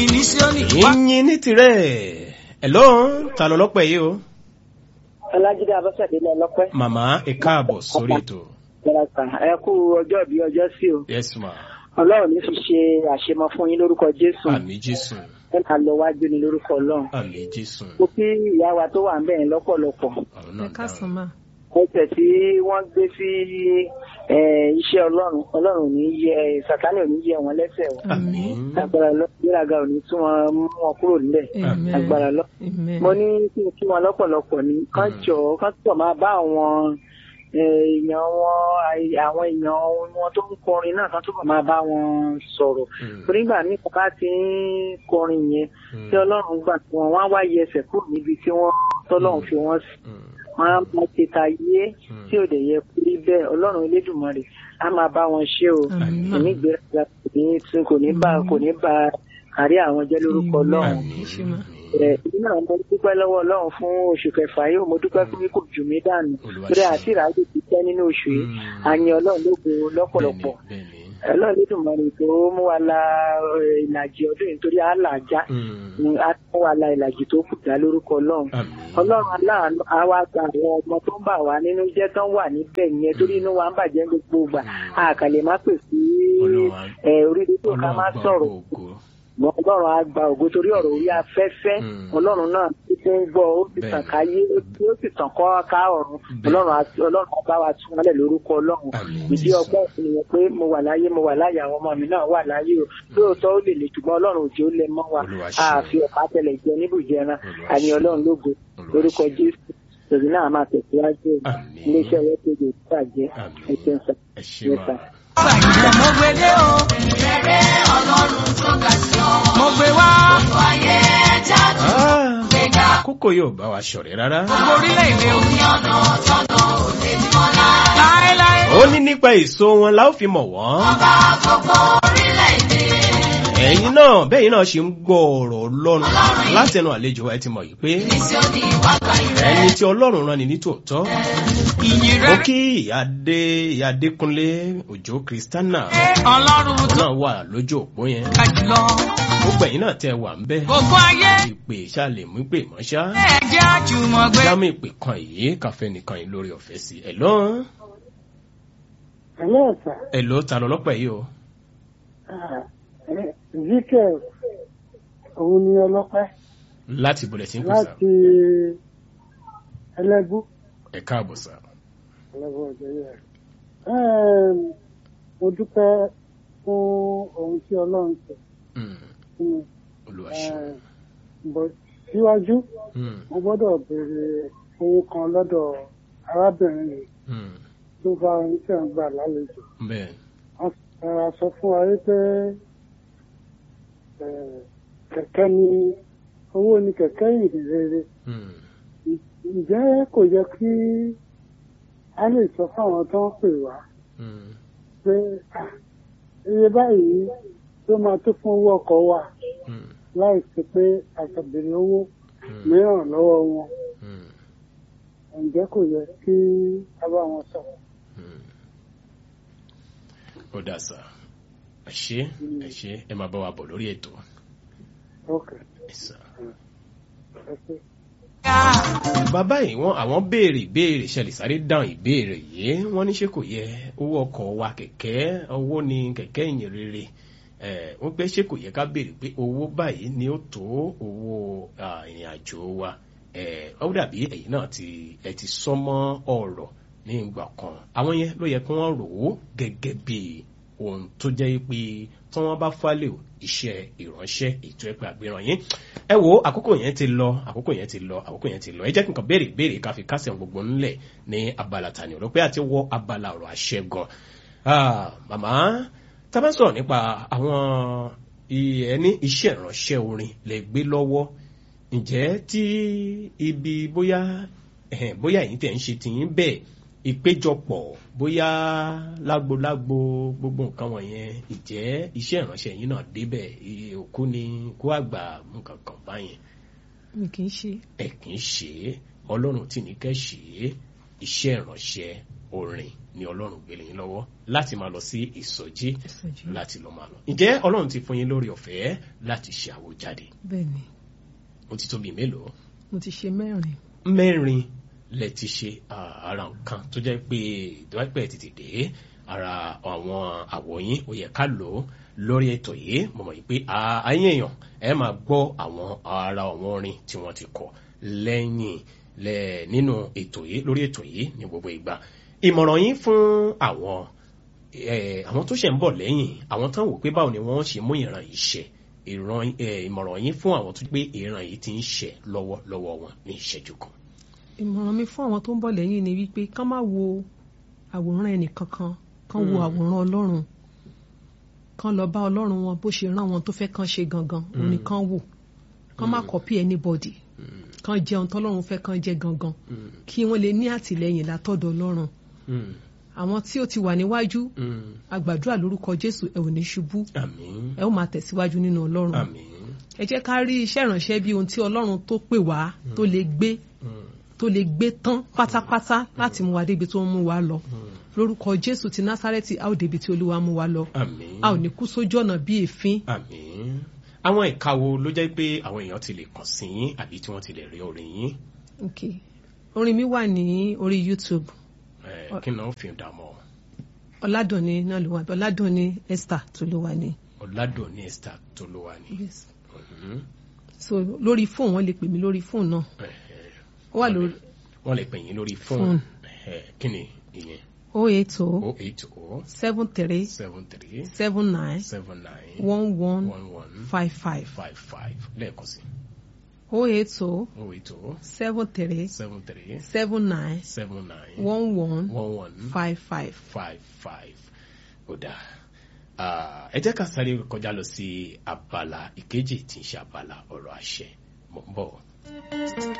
Mísíọ́nì wá. ìyìn ní tirẹ̀ hello ta ló lọ́pẹ́ yìí o Ọlájídé Abọ́sẹ̀dé lọ lọ́pẹ́. màmá ẹ káàbọ̀ sórí ètò Ẹ kú ọjọ́ bí ọjọ́ sí o. yes ma Ọlọ́run ní fi ṣe àṣemọ fún yín lórúkọ Jésù. àmì jésù Ẹ máa lọ wájú ní lórúkọ Ọlọ́run. àmì jésù Mo kí ìyá wa tó wà ń bẹ̀yẹn lọ́pọ̀lọpọ̀. àwọn ẹ náà káàsán dáhùn mà Ẹsẹ̀ tí wọ́n gbé sí eh, iṣẹ́ Ọlọ́run. Ọlọ́run ò ní yẹ Sàtánì ò ní yẹ wọn lẹ́sẹ̀ wọn. àmì Agbára lọ gbéraga ò ní tún wọn mú wọn kúrò nílẹ̀. amen Agbára lọ. amen mo ní kí n kí wọn lọ́pọ̀lọpọ̀ ní kán Mm. jọ kán túbọ̀ máa bá àwọn eh, èèyàn wọn àì- àwọn èèyàn wọn tó ń kọrin náà kán túbọ̀ máa bá wọn sọ̀rọ̀ Mm. onígbà míì kan bá ti ń kọrin yẹn Mm. tí ọlọ́run gbà tí wọn wá wáyé ẹsẹ̀ kúrò níbi tí wọ́n tọ́lọ́run fi wọ́n sí Mm. wọn á máa ṣe ta yé Mm. tí ò dẹ̀ yẹ kú rí bẹ́ẹ̀ ọlọ́run elédùnmarè á máa bá wọn ṣe o Àmín. kò ní gbéraga kò ní tún kò ní bá kò ní bá kárí àwọn jẹ́ lórúkọ ọlọ́run àmì Ẹ ṣé ma. ẹ èmi náà mo dúpẹ́ lọ́wọ́ ọlọ́run fún oṣù kẹfà yìí mo dúpẹ́ fún kò jù mí dànù Olúwa torí ṣeun. àti ìráyè ti tẹ́ nínú oṣù yìí Mm. àyìn ọlọ́run lógo lọ́pọ̀lọpọ̀ bẹ́ẹ̀ni bẹ́ẹ̀ni ọlọ́run lédùnmọ̀rì tó mú wa la eh, ìlàjì ọdún yìí torí àlàjá Mm. á mú wa la ìlàjì tó kù dá lórúkọ ọlọ́run àmì ọlọ́run aláàánú á wá gba àwọn ọmọ tó ń bà wá nínú jẹ́ tán wà níbẹ̀ yẹn torí inú wa ń bàjẹ́ gbogbo ìgbà àkàlẹ̀ má pè sí Ọlọ́run á- eh, orí rédíò ká má Ọlọ́run gbọ́ sọ̀rọ̀ ògo. Ṣùgbọ́n ọlọ́run á gba ògo torí ọ̀rọ̀ orí afẹ́fẹ́ Mm. ọlọ́run náà tí tó ń gbọ́ ó sì tàn Bẹ́ẹ̀ni. káyé ó sì tàn kọ́ ká ọ̀run Bẹ́ẹ̀ni. ọlọ́run á ọlọ́run á bá wa tún wọn lẹ̀ lórúkọ ọlọ́run Àmín. ìdí ọgbọ́n ènìyàn pé mo wà láyé mo wà láyé àwọn ọmọ mi náà wà láyé o lóòótọ́ ó lè lè ṣùgbọ́n ọlọ́run òjò lè mọ́ wa Olúwa ṣeun. àfi ọ̀pá tẹlẹ̀ jẹ níbùjẹ ẹran Olúwa àní ṣeun. ọlọ́run lógo Olúwa lórúkọ ṣeun. jésù èyí náà máa tẹ̀síwájú Àmín. iléeṣẹ́ rẹ̀ kéde ìbàjẹ́ Àmín. ẹ̀ṣẹ̀ ń sọ ẹ ṣé Yes, ma. sir. Ṣàyẹ̀ mo gbé dé o. Mo gbé wá. Ah, àkókò yóò bá wa ṣọ̀rẹ́ rárá. Gbogbo orílẹ̀-èdè o. Láéláé. ó ní nípa èso wọn la ó fi mọ̀ wọ́n. ẹ̀yin náà bẹ́yìn náà ṣe ń gbọ́ ọ̀rọ̀ ọlọ́run láti ẹnu àlejò wa ẹ ti mọ̀ yìí pé ẹni tí ọlọ́run rán ni ní tòótọ́. Ìyìn mo rere. kí ìyá dé ìyá Adékúnlé òjò Kristiana Ọlọ́run tó náà wà lójú òpó yẹn. ga jùlọ. gbogbo ẹ̀yin náà tẹ́ wà ń bẹ́. Gbogbo ayé. ìpè ṣàlè mú ìpè mọ́ṣá. Ẹ jẹ́ àjùmọ̀ gbé. jámù ìpè kan yìí káfẹ́ nìkan yìí lórí ọ̀fẹ́ sí. ẹ̀ lọ́n Hello, sir. ẹ̀ ló ta lọ lọ́pẹ́ yìí o. Ah, eh, Ezekiel òun ni ọlọ́pẹ́ láti ìbọ̀lẹ̀ tí ń pè sá. láti ẹlẹ́bú ẹ̀ káàbọ̀ sá. ẹlẹ́bú ọjọ́ yẹn. Em, Mo dúpẹ́ fún ohun tí Ọlọ́run ṣe Mm, fún mi. Olúwa ṣeun. Em, Bọ̀ síwájú, Mm, mo gbọ́dọ̀ béèrè owó kan lọ́dọ̀ arábìnrin yìí mm, tó bá oníṣẹ́ ń gbà lálejò. bẹ́ẹ̀ Wọ́n rárá sọ fún wa wípé eh, kẹ̀kẹ́ ni owó ni kẹ̀kẹ́ ìrìn rere. mm, ǹjẹ́ kò yẹ kí a lè sọ fáwọn tó ń pè wá mm, pé "Ah, iye báyìí ló máa tó fún owó ọkọ̀ wa mm, láì sí pé àtàbèrè owó mm, mìíràn lọ́wọ́ wọn mm, ǹjẹ́ kò yẹ kí a bá wọn sọ. mm. ó dà sá. ẹ ṣé ẹ ṣé ẹ máa bá wa bọ̀ lórí ètò. ok ẹ sá. ẹ ṣe. bàbá yìí wọn àwọn béèrè ìbéèrè ṣẹlẹ̀ sáré dáhùn ìbéèrè yìí wọ́n ní ṣé kò yẹ owó ọkọ̀ wa kẹ̀kẹ́ owó ni kẹ̀kẹ́ ìyìn rere ẹ̀ wọ́n pé ṣé kò yẹ ká béèrè pé owó báyìí ni ó tó owó ah, ìrìn àjò wa ẹ̀ ó dàbí ẹ̀yin náà ti ẹ ti sọmọ ọ̀rọ̀ ní ìgbà kan àwọn yẹn ló yẹ kí wọ́n rò ó gẹ́gẹ́ bí ohun tó jẹ́ pé tí wọ́n bá fálẹ̀ iṣẹ́ ìránṣẹ́ ètò ẹ̀pẹ́ àgbéràn yín ẹ wo àkókò yẹn ti lọ àkókò yẹn ti lọ àkókò yẹn ti lọ ẹ jẹ́ kí n kàn béèrè béèrè ká fi kásẹ̀ gbogbo ńlẹ̀ ní abala tani ọ̀rọ̀ pé àti wọ abala ọ̀rọ̀ àṣẹ gan Ah, màmá tá a bá sọ̀rọ̀ nípa àwọn ẹni iṣẹ́ ìránṣẹ́ orin lè gbé lọ́wọ́ ǹjẹ́ tí ibi bóyá ẹ̀hẹ̀n, bóyá èyí tẹ̀ ń ṣe tìyín bẹ́ẹ̀ ìpéjọpọ̀ bóyá lágbolágbo gbogbo nǹkan wọ̀nyẹn ìjẹ́ iṣẹ́ ìránṣẹ́ yín náà débẹ̀ iye òkú ni kó àgbà nǹkan kan báyẹn mi kì í ṣe ẹ kì í ṣe é ọlọ́run tí ní kẹ́ ṣe é iṣẹ́ ìránṣẹ́ orin ni ọlọ́run gbélé yín lọ́wọ́ láti máa lọ sí ìsọjí Ìsọjí. láti lọ máa lọ ǹjẹ́ ọlọ́run ti fún yín lórí ọ̀fẹ́ láti ṣe àwòjáde bẹ́ẹ̀ ni ó ti tó bíi mélòó mo ti ṣe mẹ́rin mẹ́rin lẹ ti ṣe ah, ara nǹkan tó jẹ́ pé ìdọ́pẹ́ tètè dé ara àwọn àwọ̀ yín ó yẹ ká lò ó lórí ètò yìí mo mọ̀ yìí pé ah, ayé èèyàn ẹ máa gbọ́ àwọn ara àwọn orin tí wọ́n ti kọ lẹ́yìn lẹ nínú ètò yìí lórí ètò yìí ní gbogbo ìgbà ìmọ̀ràn yín fún àwọn eh, àwọn tó ṣe ń bọ̀ lẹ́yìn àwọn tán wò pé báwo ni wọ́n ṣe mú ìran yìí ṣẹ ìran eh, ìmọ̀ràn yín fún àwọn tó pé ìran yìí ti ń ṣẹ lọ́wọ́ lọ́wọ́ wọn ní ìṣẹ́jú kan. ìmọ̀ràn mi fún àwọn tó ń bọ̀ lẹ́yìn ni wípé kán má wo àwòrán ẹnì kankan kán wo Mm. àwòrán ọlọ́run kán lọ bá ọlọ́run wọn bó ṣe rán wọn tó fẹ́ kán ṣe gangan òun ni kán wò kán má copy anybody kán jẹun tọ́lọ́run fẹ́ kán jẹ gangan kí wọ́n lè ní àtìlẹ́yìn látọ̀dọ̀ ọlọ́run Mm, àwọn tí ó ti wà níwájú mm. àgbàdúrà lórúkọ jésù ẹ ò ní ṣubú àmín ẹ ó máa tẹ̀síwájú nínú ọlọ́run àmín ẹ jẹ́ ká rí iṣẹ́ ìránṣẹ́ bí ohun tí ọlọ́run tó pè wá tó lè gbé Mm, tó lè gbé tán pátápátá láti mú wa débi tó ń mú wa lọ lórúkọ jésù ti násárẹ́tì a ó débi tí olúwa mú wa lọ àmín a ò ní kú sójú ọ̀nà bí èéfín àmín àwọn ìka wo ló jẹ́ pé àwọn èèyàn ti lè kàn sí yín àbí tí wọ́n ti lè rí orin yín okay. orin mi wà ní orí youtube Eh, kí náà fi dààmú ọ̀làdùnní náà ló wà ọ̀làdùnní esther tó ló wà ní. ọ̀làdùn ní esther tó ló wà ní. Mhm. so lórí fóònù wọn lè pè mí lórí fóònù náà Eh, eh, ó wà lórí wọ́n lè pè yín lórí fóònù Fóònù. Eh, kí ni ìyẹn o eight o o eight o seven three seven three seven nine seven nine one one one one five five five five lẹ́ẹ̀kan sí o eight o o eight o seven three seven three seven nine seven nine one one one one five five. five five ó dáa Ah, ẹ jẹ́ ká sáré kọjá lọ sí abala ìkejì tí ń ṣe abala ọ̀rọ̀ àṣẹ mọ̀ ń bọ̀.